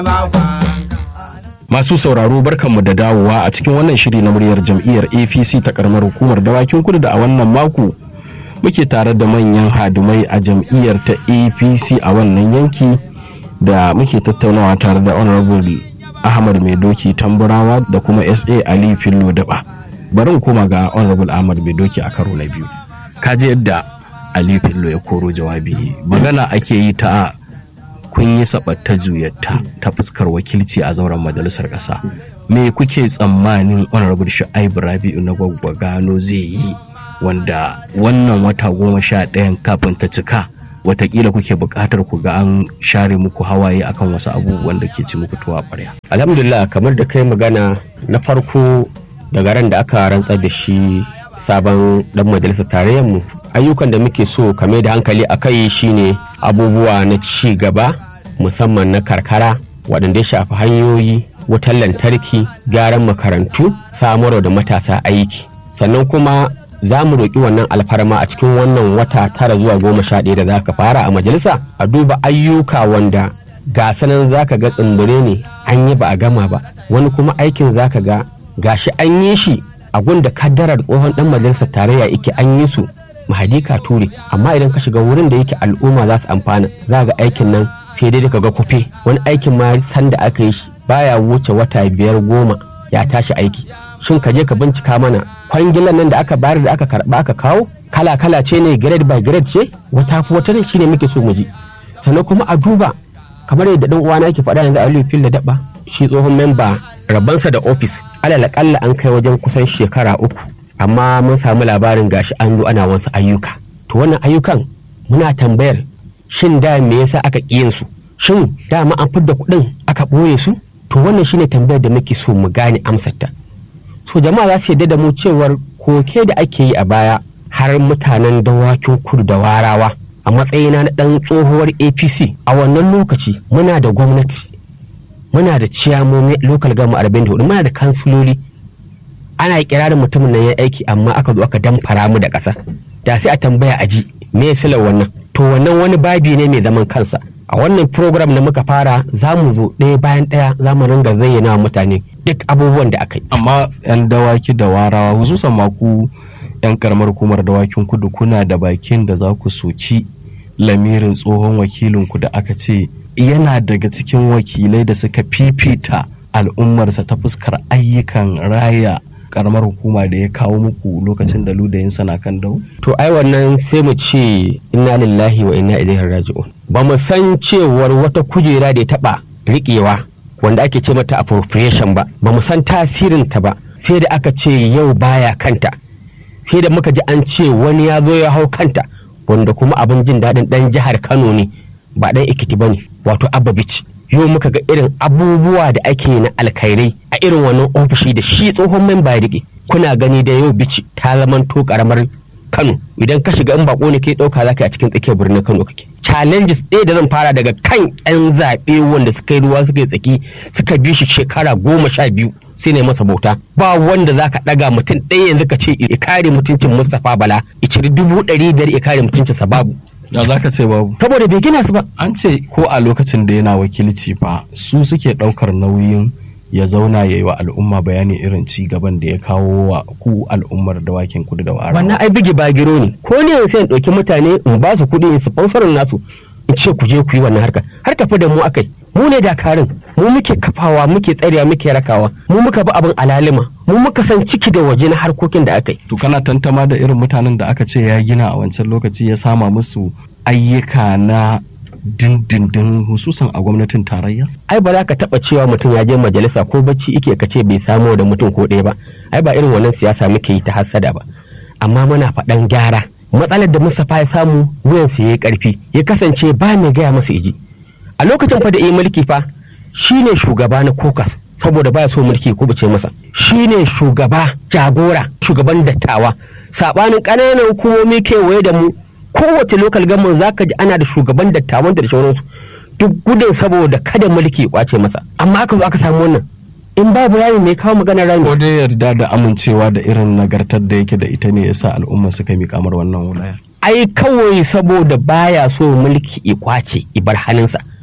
Masu sauraro barkanmu da dawowa a cikin wannan shiri na muryar jam'iyyar APC ta karamar hukumar dawakin kudu da a wannan mako muke tare da manyan hadumai a jam'iyyar ta APC a wannan yanki da muke tattaunawa tare da Honorable Ahmad Mai Doki Tamburawa da kuma SA Ali Fillo Daba. Bari koma ga Honorable Ahmad Mai Doki a karo na biyu. Kaji yadda Ali Fillo ya koro jawabi magana ake yi ta kun yi sabatta juyatta ta fuskar wakilci a zauren majalisar ƙasa me kuke tsammanin honorable shu'aibu rabi'u na gano zai yi wanda wannan wata goma sha ɗayan kafin ta cika watakila kuke buƙatar ku ga an share muku hawaye akan wasu abubuwan da ke ci muku tuwa ƙwarya. alhamdulillah kamar da kai magana na farko daga ran da aka rantsar da shi sabon dan majalisar tarayyar mu ayyukan da muke so kame da hankali a kai shine abubuwa na ci gaba musamman na karkara waɗanda ya shafi hanyoyi wutar lantarki gyaran makarantu samarwa da matasa aiki sannan kuma za mu roƙi wannan alfarma a cikin wannan wata tara zuwa goma sha ɗaya da za ka fara a majalisa a duba ayyuka wanda ga sanan za ka ga tsimbire ne an yi ba a gama ba wani kuma aikin za ka ga gashi an yi shi a gunda kaddarar tsohon ɗan majalisar tarayya yake an yi su mahadika ture amma idan ka shiga wurin da yake al'umma za su amfana za ga aikin nan sai dai ka ga kufe wani aikin ma sanda aka yi shi baya wuce wata biyar goma ya tashi aiki shin ka je ka bincika mana kwangilan nan da aka bayar da aka karba aka kawo kala kala ce ne grade by grade ce wata fi wata shine muke so mu ji sannan kuma a duba kamar yadda dan uwana yake faɗa yanzu Aliyu Fil da Daba shi tsohon memba rabansa da office alal akalla an kai wajen kusan shekara uku amma mun samu labarin gashi an zo ana wasu ayyuka to wannan ayyukan muna tambayar shin da me yasa aka ƙiyin su shin dama an fidda kuɗin aka ɓoye su to wannan shine tambayar da muke so mu gane amsar ta so jama'a za su yarda da mu cewar koke da ake yi a baya har mutanen dawakin kudu da warawa a matsayina na ɗan tsohuwar apc a wannan lokaci muna da gwamnati muna da ciyamomi local gama 44 muna da kansiloli ana kirarin mutumin nan ya aiki amma aka zo aka damfara mu da ƙasa da sai a tambaya a ji me ya silar wannan to wannan wani babi ne mai zaman kansa a wannan program da muka fara za mu zo ɗaya bayan ɗaya za mu ringa zayyana wa mutane duk abubuwan da aka yi amma yan dawaki da warawa hususan maku yan karamar hukumar dawakin kudu kuna da bakin da za ku soki lamirin tsohon wakilinku da aka ce yana daga cikin wakilai da suka fifita al'ummarsa ta fuskar ayyukan raya karamar hukuma da ya kawo muku lokacin da ludayinsa na kan dau? To ai wannan sai mu ce inna lillahi wa inna ilaihi raji'un. Ba mu san cewar wata kujera da ya taba riƙewa wanda ake ce mata appropriation ba, ba mu san tasirin ta ba sai da aka ce yau baya kanta. Sai da muka ji an ce wani ya zo ya hau kanta wanda kuma abin jin daɗin ɗan jihar Kano ne ba ɗan Ekiti ba ne wato Abba Bichi. yau muka ga irin abubuwa da ake na alkhairai a irin wannan ofishi da shi tsohon memba ya kuna gani da yau bici ta zamanto karamar kano idan ka shiga in bako ne kai dauka zaka a cikin tsakiyar birnin kano kake challenges ɗaya da zan fara daga kan yan zaɓe wanda suka yi ruwa suka yi tsaki suka bi shi shekara goma sha biyu sai ne masa bauta ba wanda zaka ɗaga mutum ɗaya yanzu ka ce ya kare mutuncin Mustapha Bala ya ciri dubu ɗari biyar ya kare mutuncinsa babu da za ka ce babu saboda bai gina su ba an ce ko a lokacin da yana wakilci fa su suke ɗaukar nauyin ya zauna ya yi wa al'umma bayanin irin ci gaban da ya kawo wa ku al'ummar dawakin kudu da wara wannan ai bigi bagiro ne ko ne sai in ɗauki mutane in ba su kuɗi in sponsorin nasu in ce ku je ku yi wannan harka har tafi da mu akai mu ne dakarun mu muke kafawa muke tsarewa muke rakawa mu muka bi abin alalima mu muka san ciki da waje na harkokin da aka yi to kana tantama da irin mutanen da aka ce ya gina a wancan lokaci ya sama musu ayyuka na dindindin hususan a gwamnatin tarayya ai ba za ka taba cewa mutum ya je majalisa ko bacci ike ka ce bai samu da mutum ko ɗaya ba ai ba irin wannan siyasa muke yi ta hassada ba amma muna faɗan gyara matsalar da Mustapha ya samu wuyansa ya yi ƙarfi ya kasance ba mai gaya masa iji a lokacin fa da yi mulki fa shine shugaba na kokas saboda baya so mulki ko bace masa shine shugaba jagora shugaban dattawa sabanin ƙananan hukumomi kewaye da mu kowace lokal government zaka ji ana da shugaban dattawan da sauransu duk gudun saboda kada mulki kwace masa amma aka zo aka samu wannan in babu rami mai kawo magana rami ko dai yarda da amincewa da irin nagartar da yake da ita ne yasa al'umma suka mi kamar wannan wulayar ai kawai saboda baya so mulki i kwace i bar hannunsa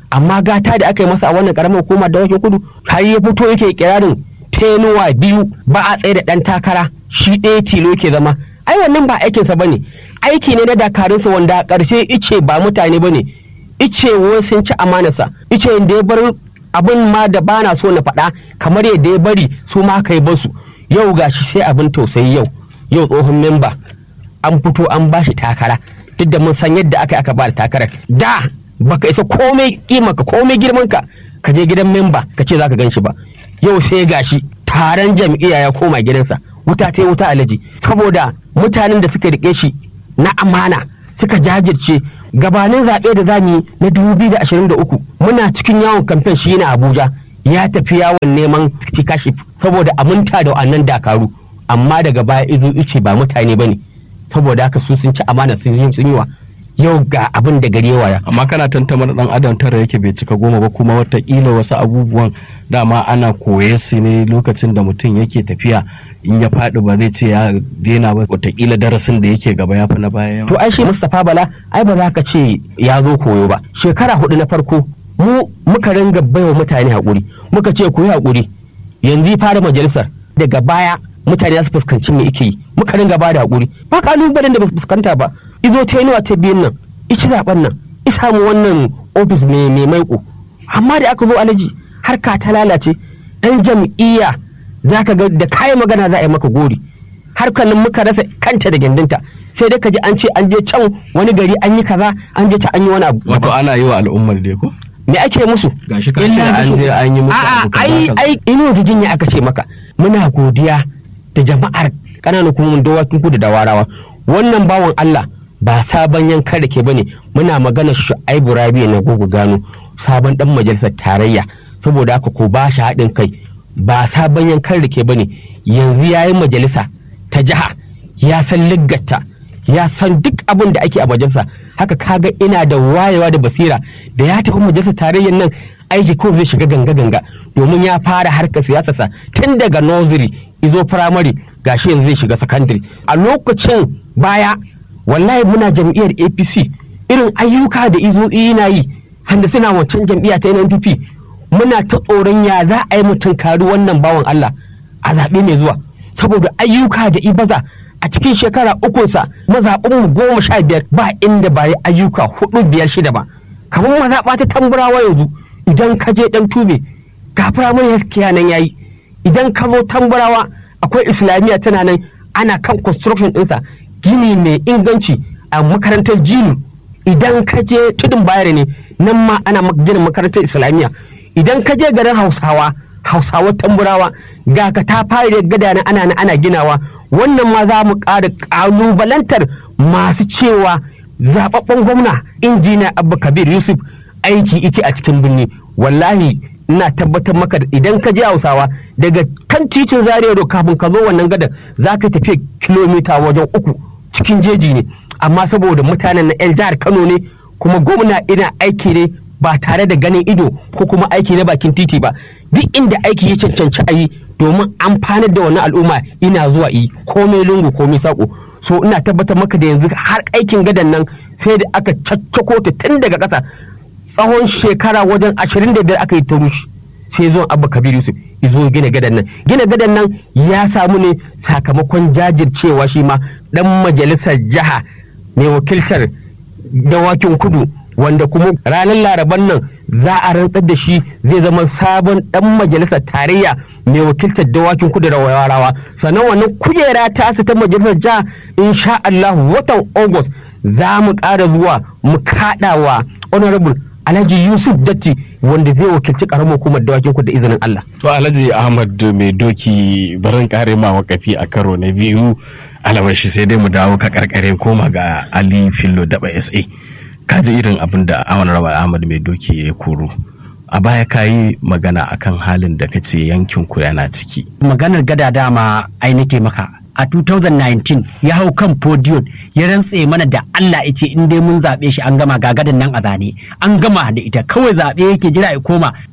amma gata da aka yi masa a wannan karamar hukuma da wake kudu har ya fito yake kirarin tenuwa biyu ba a tsaye da ɗan takara shi ɗaya tilo ke zama ai wannan ba aikinsa ba ne aiki ne na dakarunsa wanda a ƙarshe ice ba mutane ba ne ice wai sun ci amanarsa ice da ya bar abin ma da ba na so na faɗa kamar yadda ya bari su ma kai basu yau gashi sai abin tausayi yau yau tsohon memba an fito an ba shi takara duk da mun san yadda aka aka ba da takarar da baka isa komai kimaka komai girmanka ka je gidan memba ka ce zaka gan shi ba yau sai gashi taron jam'iyya ya koma gidansa wuta ta wuta alaji saboda mutanen da suka rike shi na amana suka jajirce gabanin zaɓe da zamu yi na 2023 muna cikin yawon kamfen shi na abuja ya tafi yawon neman kashi saboda aminta da wannan dakaru amma daga baya izo ice ba mutane bane saboda haka su sun ci amana sun yi wa yau ga abin da gari waya amma kana tantamar dan adam tara yake bai cika goma ba kuma watakila wasu abubuwan dama ana koye su ne lokacin da mutum yake tafiya in ya faɗi ba zai ce ya daina ba watakila darasin da yake gaba ya fi na baya to ai shi Mustapha Bala ai ba za ka ce ya zo koyo ba shekara hudu na farko mu muka ringa baiwa mutane hakuri muka ce ku yi hakuri yanzu fara majalisar daga baya mutane za su fuskanci me ike yi muka ringa ba da hakuri ba kalubalen da ba su fuskanta ba izo ta yi ta biyun nan ici zaben nan samu wannan ofis mai mai maiko amma da aka zo alaji harka ta lalace dan jam'iyya za ka ga da kayan magana za a yi maka gori harkar nan muka rasa kanta da gindinta sai dai ka ji an ce an je can wani gari an yi kaza an je can an yi wani abu wato ana yi wa al'ummar dai ko me ake musu gashi ka ce an je an yi musu a'a abu kaza ai kaza. ai ino gigin ya aka ce maka muna godiya da jama'ar ƙananan hukumomin dawakin kudu da warawa wannan bawan Allah ba sabon yankan da ke bane muna magana Shu'aibu Rabi na gogo gano sabon dan majalisar tarayya saboda haka ko ba shi haɗin kai ba sabon yankan da ke bane yanzu yayin majalisa ta jiha ya san liggata ya san duk abin da ake a majalisa haka kaga ina da wayewa da basira da ya tafi majalisar tarayyar nan aiki ko zai shiga ganga-ganga domin ya fara harkar siyasarsa tun daga nursery izo firamare gashi yanzu zai shiga secondary a lokacin baya wallahi muna jam'iyyar apc irin ayyuka da izo yana yi sanda suna wancan jam'iyya ta nnpp muna ta tsoron ya za a yi mutum kari wannan bawan allah a zaɓe mai zuwa saboda ayyuka da ibaza a cikin shekara ukunsa mazaɓinmu goma sha biyar ba inda ba yi ayyuka hudu biyar shida ba kamar mazaɓa ta tamburawa yanzu idan ka je ɗan tube ga firamare healthcare nan yayi idan ka zo tamburawa akwai islamiyya tana nan ana kan construction ɗinsa gini mai inganci a makarantar jilu idan ka je tudun bayar ne nan ma ana mak- gina makarantar islamiyya idan ka je garin hausawa hausawa tamburawa ga ka ta fara gada na ana ana ginawa wannan ma za mu ƙara ƙalubalantar masu cewa zababben gwamna injiniya abba kabir yusuf aiki ike a cikin birni wallahi ina tabbatar maka da idan ka je hausawa daga kan titin zaria road kafin ka zo wannan gadar za ka tafi kilomita wajen uku cikin jeji ne amma saboda mutanen na 'yan jihar kano ne kuma gwamna ina aiki ne ba tare da ganin ido ko kuma aiki na bakin titi ba duk inda aiki ya cancanci a yi domin amfanar da wannan al'umma ina zuwa yi komai lungu komai sako so ina tabbatar maka da yanzu har aikin gadan nan sai da aka caccako ta tun daga ƙasa tsawon shekara wajen ashirin da biyar aka yi ta rushe sai zuwan abba kabir yusuf izo gina gadan nan gina gadan nan ya samu ne sakamakon jajircewa shi ma dan majalisar jiha mai wakiltar dawakin kudu wanda kuma ranar laraban nan za a rantsar da shi zai zama sabon dan majalisar tarayya mai wakiltar dawakin kudu da warawa sannan wannan kujera ta su ta majalisar jiha insha Allah watan august za mu ƙara zuwa mu kaɗawa honorable alhaji yusuf datti wanda zai wakilci karamar hukumar dawakin kudu da izinin Allah to alhaji ahmad mai doki barin kare ma wakafi a karo na biyu alabashi sai dai mu dawo ka karkare koma ga ali fillo daba sa ka ji irin abin da awon rabar ahmad mai doki ya koro a baya ka yi magana akan halin da ka ce yankin ku yana ciki maganar gada dama ai nake maka a 2019 ya hau kan podium ya rantse mana da Allah ya ce in dai mun zaɓe shi an gama ga gadan nan a zane an gama da ita kawai zaɓe yake jira ya koma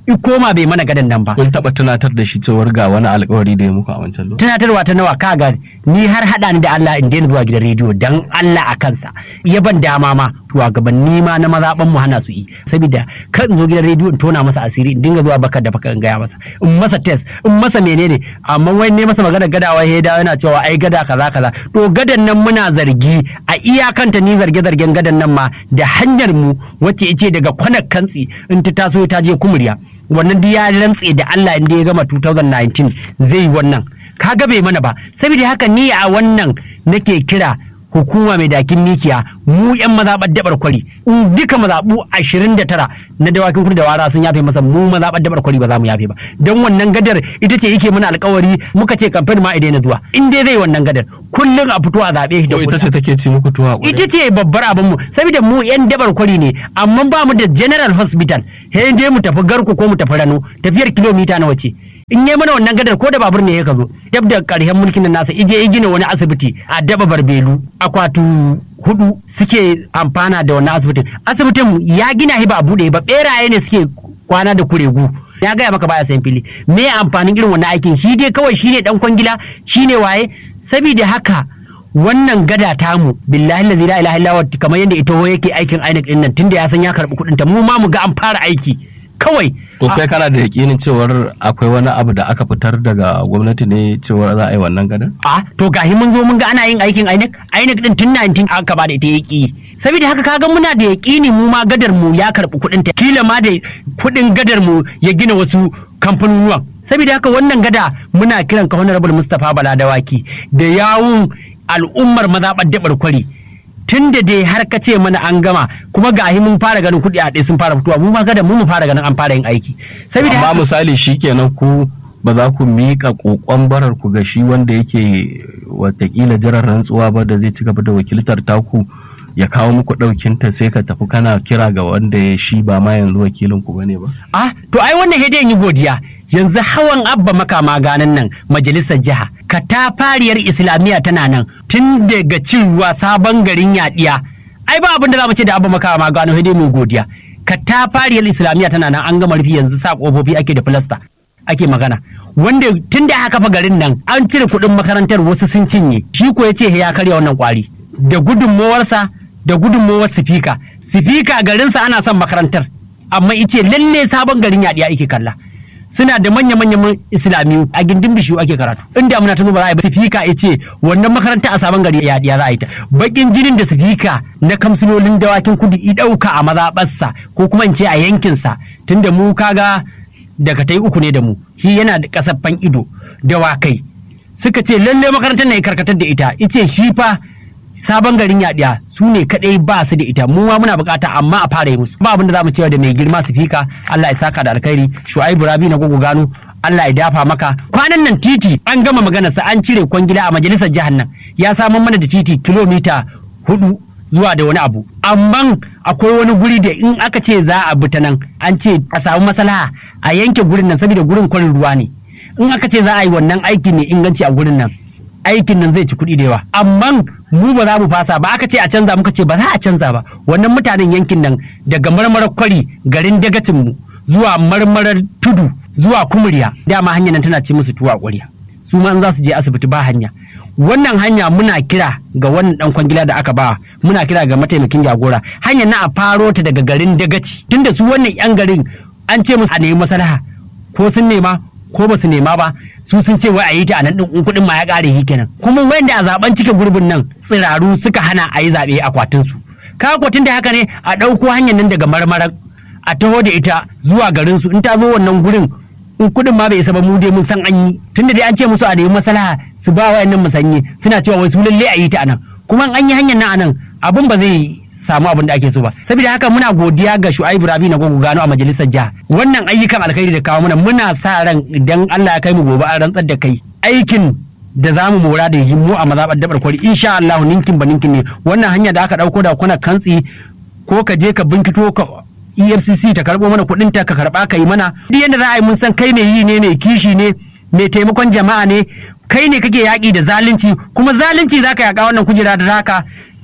i koma bai mana gadan nan ba kun taba tunatar da shi cewar ga wani alkawari da ya muku a wancan lokaci tunatarwa ta nawa kaga ni har hada ni da Allah in daina zuwa gidan rediyo dan Allah a kansa ya ban dama ma shugabanni ma na mazaban mu hana su yi saboda kan in zo gidan rediyo in tona masa asiri in dinga zuwa baka da baka in gaya masa in masa test in masa menene amma wai ne masa magana gadawa ya dawo yana cewa ai gada kaza kaza to gadan nan muna zargi a iyakanta ni zarge zargen gadan nan ma da hanyar mu wacce ice daga kwanar kantsi in ta taso ta je kumuriya wannan duk ya rantse da Allah inda ya gama 2019 zai yi wannan kaga bai mana ba saboda haka ni a wannan nake kira hukuma mai dakin mikiya mu yan mazaɓar dabar kwari in duka mazaɓu 29 na dawakin kudu da wara sun yafe masa mu mazaɓar dabar kwari ba za mu yafe ba don wannan gadar ita ce yake mana alkawari muka ce kamfen ma idan na zuwa in dai zai wannan gadar kullum a fito a zaɓe shi da ko ita kuɗi. ce take ci muku tuwa ƙwarya? ita ce babbar abin mu saboda mu yan dabar kwari ne amma ba mu da general hospital he dai mu tafi garku ko mu tafi rano tafiyar kilomita nawa ce in yi mana wannan gadar ko da babur ne ya ka zo dab da karshen mulkin nan nasa ije ya gina wani asibiti a daba barbelu akwatu hudu suke amfana da wannan asibitin asibitin ya gina shi ba a bude ba beraye ne suke kwana da kuregu ya gaya maka baya sayan fili me amfanin irin wannan aikin shi dai kawai shine dan kwangila shine waye saboda haka wannan gada tamu billahi lazi la ilaha illa huwa kamar yadda ita yake aikin INEC din nan tunda ya san ya karbi kudin ta mu ma mu ga an fara aiki kawai to kai kana da yakinin cewar akwai wani abu da aka fitar daga gwamnati ne cewar za a yi wannan gadar a to gahi mun zo mun ga ana yin aikin INEC INEC din tun 19 aka ba da ita yaki saboda haka kaga muna da yakini mu ma gadar mu ya karbi kudin ta kila ma da kudin gadar mu ya gina wasu kamfanonuwan saboda haka wannan gada muna kiran ka honorable Mustapha Bala Dawaki da yawun al'ummar mazaɓar dabar kwari tun da dai har ka ce mana an gama kuma gahi mun fara ganin kuɗi a ɗaya sun fara fitowa mu ma gada mu mu fara ganin an fara yin aiki saboda amma haka- misali shikenan ku ba za ku miƙa ƙoƙon barar ku ga shi wanda yake watakila jiran rantsuwa ba da zai ci gaba da wakiltar taku ya kawo muku ɗaukinta sai ka tafi kana kira ga wanda ya shi ba ma yanzu wakilin ku bane ba Ah, to ai wannan hede yi godiya. Yanzu hawan abba makama ganan nan majalisar jiha. Katafariyar Islamiyya tana nan tun daga cin ruwa sabon garin yaɗiya. Ai ba abin da za mu ce da abba makama gano hede mu godiya. Katafariyar Islamiyya tana nan an gama rufi yanzu sa kofofi ake da filasta. Ake magana. Wanda tun da aka fa garin nan an cire kuɗin makarantar wasu sun cinye. Shi ko ya ce ya karya wannan kwari. Da gudunmawarsa da gudunmawar sifika. Sifika garinsa ana son makarantar. amma ice lalle sabon garin yaɗiya ake kalla suna da manya-manyan islamiyu a gindin bishiyu ake karatu in damuna ta zo ba za a yi ba sifika ya ce wannan makaranta a sabon gari yaɗiya za a yi ta bakin jinin da sifika na kamsulolin dawakin kudu i ɗauka a mazaɓarsa ko kuma in ce a yankinsa tunda mu kaga daga ta uku ne da mu shi yana da kasaffan ido dawakai suka ce lalle makarantar na ya karkatar da ita ice shi fa sabon garin yaɗiya su ne kaɗai ba su da ita mu ma muna bukata amma a fara yi musu ba abin da za mu cewa da mai girma su fika Allah ya saka da alkhairi shu'aibu rabi na gogo gano Allah ya dafa maka kwanan nan titi an gama maganarsa an cire kwangila a majalisar jihar nan ya samar mana da titi kilomita hudu zuwa da wani abu amma akwai wani guri da in aka ce za a bi ta nan an ce a samu maslaha a yanke gurin nan saboda gurin kwarin ruwa ne in aka ce za a yi wannan aiki ne inganci a gurin nan aikin nan zai ci kuɗi da yawa amma mu ba za mu fasa ba aka ce a canza muka ce ba za a canza ba wannan mutanen yankin nan daga marmarar kwari garin dagacin mu zuwa marmarar tudu zuwa kumuriya dama hanyar nan tana ci musu tuwa ƙwarya su ma in za su je asibiti ba hanya wannan hanya muna kira ga wannan dan kwangila da aka ba muna kira ga mataimakin jagora hanyar na a faro ta daga garin dagaci tunda su wannan yan garin an ce musu a nemi maslaha ko sun nema ko ba su nema ba su sun ce wai a yi ta a nan din kuɗin ma ya ƙare shi kenan kuma wanda a zaben cike gurbin nan tsiraru suka hana a yi zaɓe akwatin su ka akwatin da haka ne a ɗauko hanyar nan daga marmarar a taho da ita zuwa garin su in ta zo wannan gurin in kuɗin ma bai isa ba mu dai mun san an yi tunda dai an ce musu a nemi maslaha su ba wayannan musanye suna cewa wai su lalle a yi ta anan kuma in an yi hanyar nan anan abin ba zai samu abin da ake so ba saboda haka muna godiya ga Shu'aibu Rabi na gogo gano a majalisar jiha wannan ayyukan alkhairi da kawo mana muna sa ran idan Allah ya kai mu gobe an rantsar da kai aikin da za mu mora da mu a mazaɓar dabar kwari insha Allah ninkin ba ninkin ne wannan hanya da aka ɗauko da kuna kantsi ko ka je ka binkito ka EFCC ta karɓo mana kuɗin ta ka karɓa ka yi mana duk yadda za a yi mun san kai mai yi ne mai kishi ne mai taimakon jama'a ne kai ne kake yaƙi da zalunci kuma zalunci za ka yaƙa wannan kujera da haka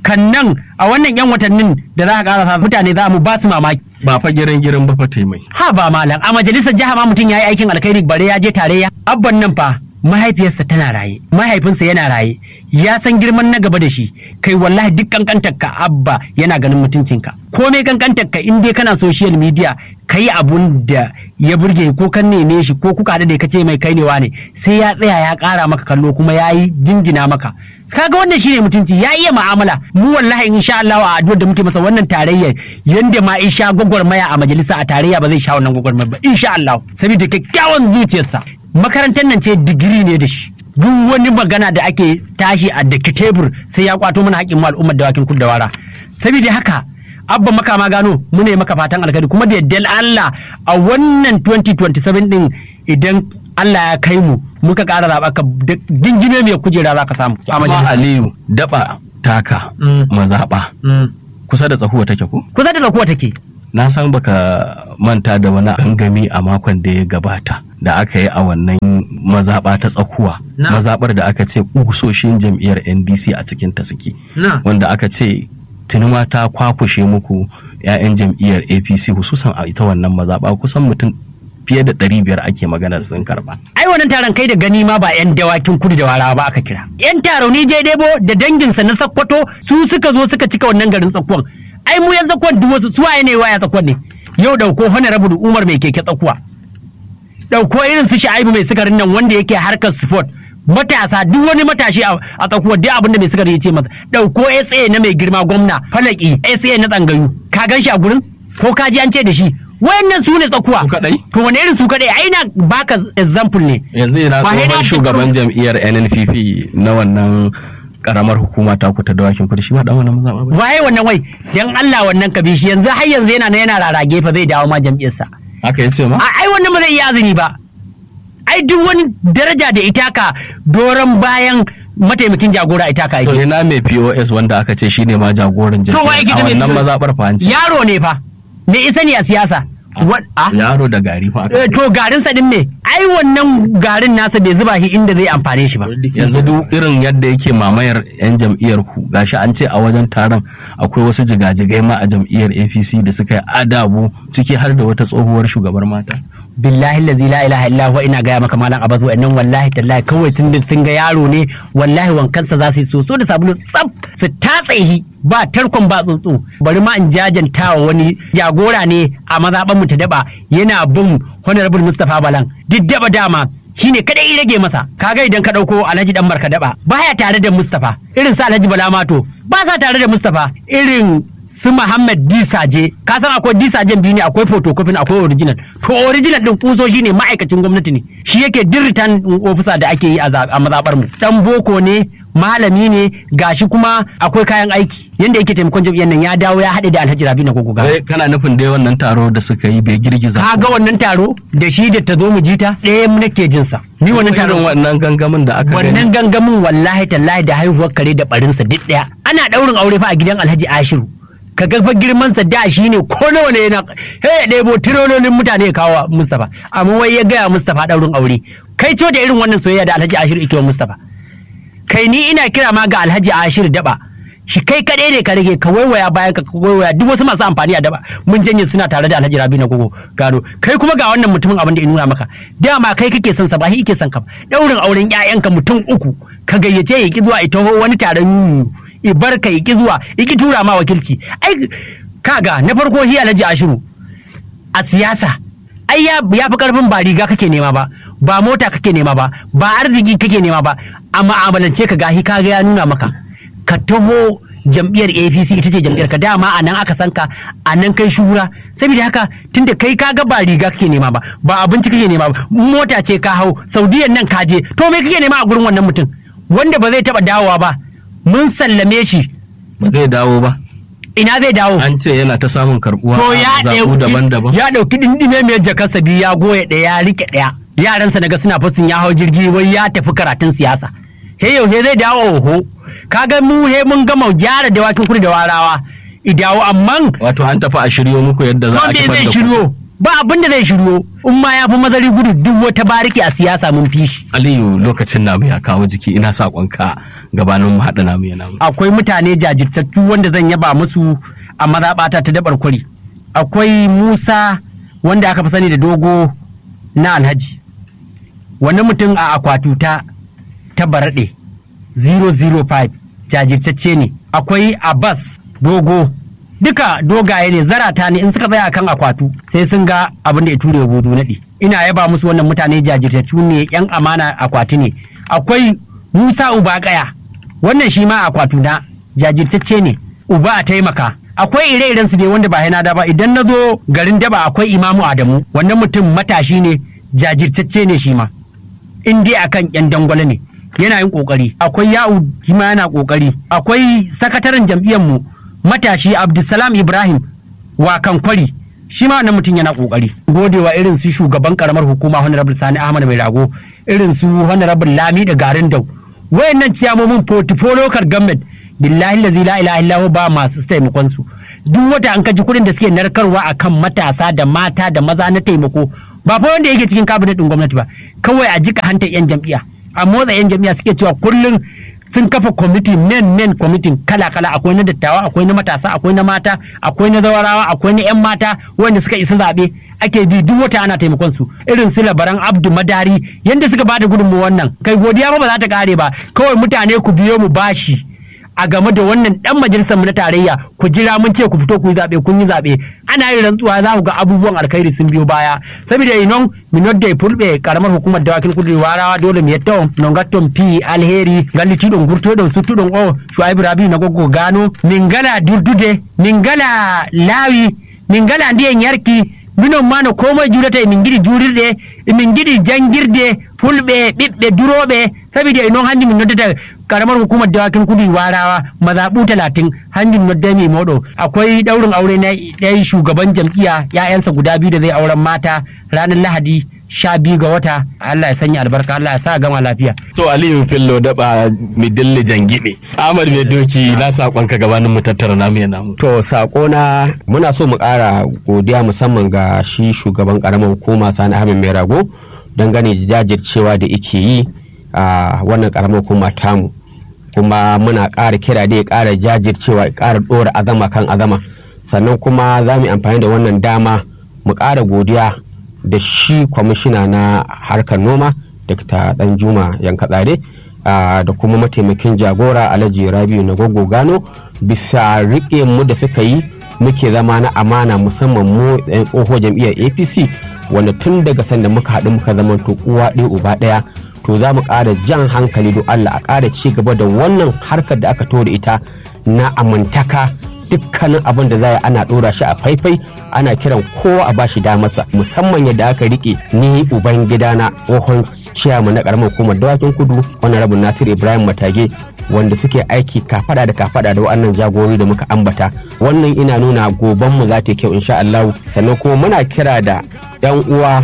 kan nan a wannan yan watannin da za a ƙara mutane za mu ba su mamaki ba fa girin girin ba fa taimai ha ba malam a majalisar jiha ma mutum ya yi aikin alkhairi bare ya je tarayya abban nan fa mahaifiyarsa tana raye mahaifinsa yana raye ya san girman na gaba da shi kai wallahi duk kankantar ka abba yana ganin mutuncinka komai kankantar ka in dai kana social media kai abun da ya burge ko kan neme shi ko kuka da ka ce mai kai ne wane sai ya tsaya ya kara maka kallo kuma ya yi jinjina maka kaga wannan shine mutunci ya iya mu'amala mu wallahi insha Allah a addu'ar da muke masa wannan tarayya yanda ma isha gwagwarmaya a majalisa a tarayya ba zai sha wannan gwagwarmaya ba insha Allah saboda kyakkyawan zuciyarsa makarantar nan ce digiri ne da shi duk wani magana da ake tashi a daki tebur sai ya kwato mana haƙƙin mu al'ummar dawakin kudu da wara saboda haka abba makama gano muna yi maka fatan alkhairi kuma da yadda Allah a wannan 2027 din idan Allah ya kai mu muka ƙara zaɓa ka gingime mai kujera za ka samu a amma majalisa. aliyu daba taka Mm. mazaɓa Mm. kusa da tsakuwa take ko kusa da zakuwa take na san baka manta da wani gangami a makon da ya gabata da aka yi a wannan mazaɓa ta tsakuwa Na. mazaɓar da aka ce kusoshin jam'iyyar ndc a cikin ta suke na wanda aka ce tunuma ta kwakushe muku 'ya'yan jam'iyyar apc hususan a ita wannan mazaɓa kusan mutum fiye da ɗari biyar ake magana sun karɓa ai wannan taron kai da gani ma ba 'yan dawakin kudu da warawa ba aka kira 'yan taro ni je debo da danginsa na sakkwato su suka zo suka cika wannan garin tsakuwan ai mu yan tsakuwan duk wasu su waye ne waya tsakuwan ne yau dauko honorable umar mai keke tsakuwa dauko irin su sha'ibu mai sukarin nan wanda yake harkar sport matasa duk wani matashi a a tsakuwa duk abinda mai sukari ya ce masa dauko SA na mai girma gwamna falaki SA na tsangayu ka gan shi a gurin ko ka ji an ce da shi wayannan su ne tsakuwa Su kaɗai? to wani irin su kadai ai na baka example ne yanzu yana Ba sai na tsohon shugaban jam'iyyar nnpp na wannan karamar hukuma ta kuta dawakin kudu shi ba dan wannan mazaɓa ba waye wannan wai dan Allah wannan kabishi yanzu har yanzu yana na yana rarage fa zai dawo ma jam'iyyarsa haka yace ma a ai wannan ba zai yi azumi ba ai duk wani daraja da itaka doron bayan mataimakin jagora itaka to yake ina mai pos wanda aka ce shine ma jagoran To wa jam'iyyar yake a da mai wannan POS? mazaɓar fa an ce yaro ne fa me isa ne a siyasa Wa- a? yaro da gari fa aka Eh, ce. to garin sa din me ai wannan garin nasa bai zuba shi inda zai amfane shi ba yanzu duk irin yadda yake mamayar 'yan jam'iyyar ku gashi an ce a wajen taron akwai wasu jigajigai ma a jam'iyyar apc da suka yi adabu ciki har da wata tsohuwar shugabar mata billahi lazi la ilaha illa huwa ina gaya maka malam abazu wa'annan wallahi tallahi kawai tun da sun ga yaro ne wallahi wankansa za su yi soso da sabulu tsaf su tatse shi ba tarkon ba tsuntsu bari ma in jajanta wa wani jagora ne a mazaɓan mu ta daba yana bin honorable mustapha balan duk daba dama shine kadai ya rage masa kaga idan ka dauko alhaji dan marka daba baya tare da mustapha irin sa alhaji bala mato ba sa tare da mustapha irin su Muhammad Disaje ka san akwai Disajen biyu ne akwai photocopy akwai original to original din kuso shine ma'aikacin gwamnati ne shi yake din return officer da ake yi a za- a mazabar mu dan boko ne malami ne gashi kuma akwai kayan aiki yanda yake taimakon jam'iyyar nan ya dawo ya haɗe da Alhaji Rabi na gogoga Wai kana nufin dai wannan taro da suka yi bai girgiza ka ga wannan taro da shi da ta zo mu jita ɗaya nake jin sa ni wannan irin taro wannan gangamin da aka gani wannan gangamin wallahi tallahi da haihuwar kare da barinsa duk ɗaya ana ɗaurin aure fa a gidan Alhaji Ashiru ka ga fa girman sa da shi ne ko nawa ne yana he ya ɗebo tirololin mutane ya kawo wa Mustapha amma wai ya gaya Mustapha ɗaurin aure kai co da irin wannan soyayya da Alhaji Ashiru yake wa Mustapha kai ni ina kira ma ga Alhaji Ashiru daba shi kai kaɗai ne ka rage ka waiwaya bayan ka waiwaya duk wasu masu amfani a daba mun janye suna tare da Alhaji Rabi na gogo gado kai kuma ga wannan mutumin abin da ya nuna maka dama kai kake son sa ba shi yake son ka ba. daurin auren ƴaƴanka mutum uku ka gayyace ya ki zuwa ita wani taron yuyu ibar ka ki zuwa ki tura ma wakilci ai kaga na farko shi Alhaji Ashiru a siyasa ai ya ya fi karfin ba riga kake nema ba ba mota kake nema ba ba arziki kake nema ba a ma'amalance ka gahi kaga ya nuna maka ka taho jam'iyyar apc ita ce jam'iyyar ka dama a nan aka san ka a nan kai shura saboda haka tunda kai kaga ba riga kake nema ba ba abinci kake nema ba mota ce ka hau saudiyan nan ka je to me kake nema a gurin wannan mutum wanda ba zai taba dawowa ba mun sallame shi ba zai dawo ba ina zai dawo an ce yana ta samun karbuwa to a ya zaɓu ɗauki daban-daban ya ɗauki dindime mai jakarsa biyu ya goya ɗaya ya rike ɗaya yaransa naga suna fasin ya hau jirgi wai ya tafi karatun siyasa he yau he zai dawo oho kaga mu he mun gama gyara dawakin kudu da warawa idawo amma wato an tafi a shiryo muku yadda za a wanda kifar zai da ku shiryo ba abin da zai shiryo in ma ya fi mazari gudu duk wata bariki a siyasa mun fi shi aliyu lokacin namu ya kawo jiki ina saƙonka gabanin mu haɗa namu ya namu akwai mutane jajirtattu wanda zan yaba musu a mazaɓata ta dabar kwari akwai musa wanda aka fi sani da dogo na alhaji wani mutum a akwatuta ta baraɗe 005 jajirtacce ne akwai abbas dogo duka dogaye ne zarata ne in suka tsaya kan akwatu sai sun ga abin da ya ture bozo naɗi ina yaba musu wannan mutane jajirtattu ne yan amana akwati ne akwai musa uba kaya wannan shi ma akwatu na jajirtacce ne uba a taimaka akwai ire-iren su ne wanda ba yana da ba idan na zo garin daba akwai imamu adamu wannan mutum matashi ne jajirtacce ne shi ma in dai akan yan dangwale ne yana yin kokari akwai ya'u shi ma yana kokari akwai sakataren jam'iyyar mu matashi abdulsalam ibrahim wakan kwari shi ma wannan mutum yana kokari godewa irin su shugaban karamar hukuma honorable sani ahmad mai rago irin su honorable lami da garin dau wayannan ciyamomin portfolio local government billahi lazi la ilaha illahu ba masu taimakon su duk wata an kaji kuɗin da suke narkarwa akan matasa da mata da maza na taimako ba fa wanda yake cikin kabinet din gwamnati ba kawai a jika hantar yan jam'iyya a motsa yan jam'iyya suke cewa kullum sun kafa kwamiti men men kwamitin kala kala akwai na dattawa akwai na matasa akwai na mata akwai na zawarawa akwai na yan mata wanda suka isa zaɓe ake bi duk wata ana taimakon su irin su labaran abdu madari yanda suka bada gudunmu wannan kai godiya ba ba za ta kare ba kawai mutane ku biyo mu bashi a game da wannan dan majalisar mu na tarayya ku jira mun ce ku fito ku yi zabe kun yi zabe ana yin rantsuwa za ku ga abubuwan alkhairi sun biyo baya saboda inon minot da fulbe karamar hukumar dawakin kudu warawa dole mu yatta non gatton pi alheri galiti don gurto don sutu don o shuaibu rabi na gogo gano mingala durdude mingala lawi mingala ndiyen yarki minon mano komai jurata e min giɗi jurirɗe emin giɗi jangirde fulɓe ɓiɓɓe duroɓe saboda inon hanndi min noddata karamar hukumar dawakin kudu warawa mazaɓu talatin hanjin noddami moɗo akwai ɗaurin aure na ɗaya shugaban jam'iyya ya'yansa guda biyu da zai auren mata ranar lahadi sha biyu ga wata Allah ya sanya albarka Allah ya sa gama lafiya. To Aliyu Fillo daba midilli jangibe. Ahmad mai doki na sakonka gabanin mu tattara namu ya namu. To na muna so mu ƙara godiya musamman ga shi shugaban ƙaramar hukuma Sani Ahmed Mai Rago dangane da jajircewa da yake yi a wannan ƙaramar hukuma tamu. Kuma muna ƙara kira da ya ƙara jajircewa ya ƙara ɗora azama kan azama. Sannan kuma za mu yi amfani da wannan dama mu ƙara godiya da shi kwamishina na harkar noma dr danjuma yankatsare da kuma mataimakin jagora alhaji rabiu na gogo gano bisa riƙe mu da suka yi muke zama na amana musamman mu yan tsoho jam'iyyar apc wanda tun daga sanda muka haɗu muka zama to uwa ɗaya uba ɗaya to za mu ƙara jan hankali don allah a ƙara ci gaba da wannan harkar da aka da ita na amintaka dukkanin abin da za ana ɗora shi a faifai ana kiran kowa a bashi damarsa musamman yadda aka rike ni uban gidana tsohon ciyama na karamar hukumar dawakin kudu wani rabin nasir ibrahim matage wanda suke aiki kafada da kafada da wa'annan jagorori da muka ambata wannan ina nuna goban mu za ta kyau insha Allah sannan kuma muna kira da yan uwa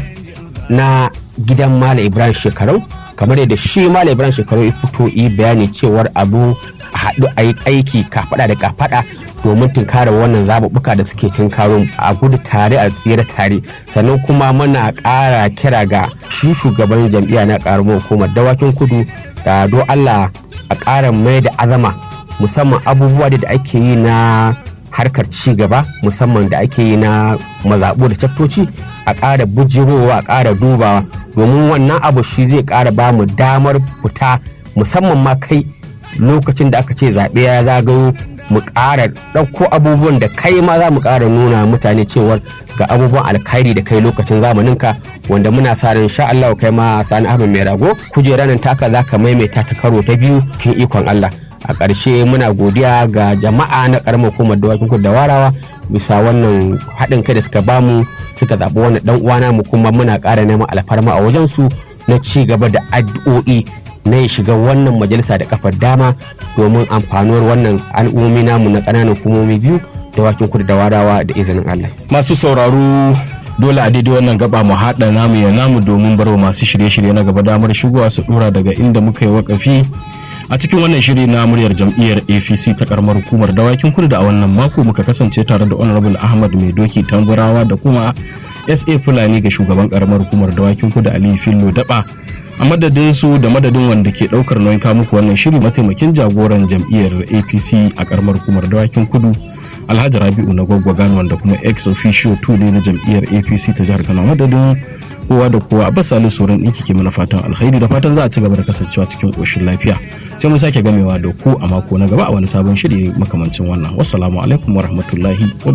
na gidan Malam Ibrahim Shekarau kamar yadda shi Malam Ibrahim Shekarau ya fito yi bayani cewar abu a haɗu a yi aiki kafada da kafada domin tunkara wannan zaɓuɓɓuka da suke tunkaro a gudu tare a tsere tare sannan kuma muna ƙara kira ga shi shugaban jam'iyya na ƙaramar hukumar dawakin kudu da do Allah a ƙara mai da azama musamman abubuwa da ake yi na harkar ci gaba musamman da ake yi na mazaɓu da caftoci a ƙara bujirowa a ƙara dubawa domin wannan abu shi zai ƙara ba mu damar fita musamman ma kai lokacin da aka ce zaɓe ya zagayo mu ƙara ɗauko abubuwan da kai ma za mu ƙara nuna mutane cewar ga abubuwan alkhairi da kai lokacin zamaninka wanda muna sa ran sha Allah kai ma sani ahmed mai rago kujera nan taka za ka maimaita ta karo ta biyu kin ikon Allah a ƙarshe muna godiya ga jama'a na ƙaramar hukumar dawakin kudu da warawa bisa wannan haɗin kai da suka bamu suka zaɓi wannan ɗan uwana mu kuma muna ƙara neman alfarma a wajen su na ci gaba da addu'o'i na ya shiga wannan majalisa da kafar dama domin amfanuwar wannan al'ummomi namu na ƙananan hukumomi biyu da wakin kudu da warawa da izinin Allah. Masu sauraro dole a daidai wannan gaba mu haɗa namu ya namu domin barwa masu shirye-shirye na gaba damar shigowa su ɗora daga inda muka yi wakafi a cikin wannan shiri na muryar jam'iyyar apc ta karamar hukumar dawakin kudu da a wannan mako muka kasance tare da honorable ahmad mai doki tamburawa da kuma sa fulani ga shugaban karamar hukumar dawakin kudu aliyu fillo daba a madadin su da madadin wanda ke daukar nauyin muku wannan shiri mataimakin jagoran jam'iyyar apc a karamar hukumar dawakin kudu alhaji rabi'u na gwaggwagan wanda kuma ex officio 2 ne na jam'iyyar apc ta jihar kano madadin kowa da kowa a basali sauran ɗinki ke mana fatan alkhairi da fatan za a ci gaba da kasancewa cikin ƙoshin lafiya sai mun sake gamewa da ku a mako na gaba a wani sabon shiri makamancin wannan wassalamu alaikum wa rahmatullahi wa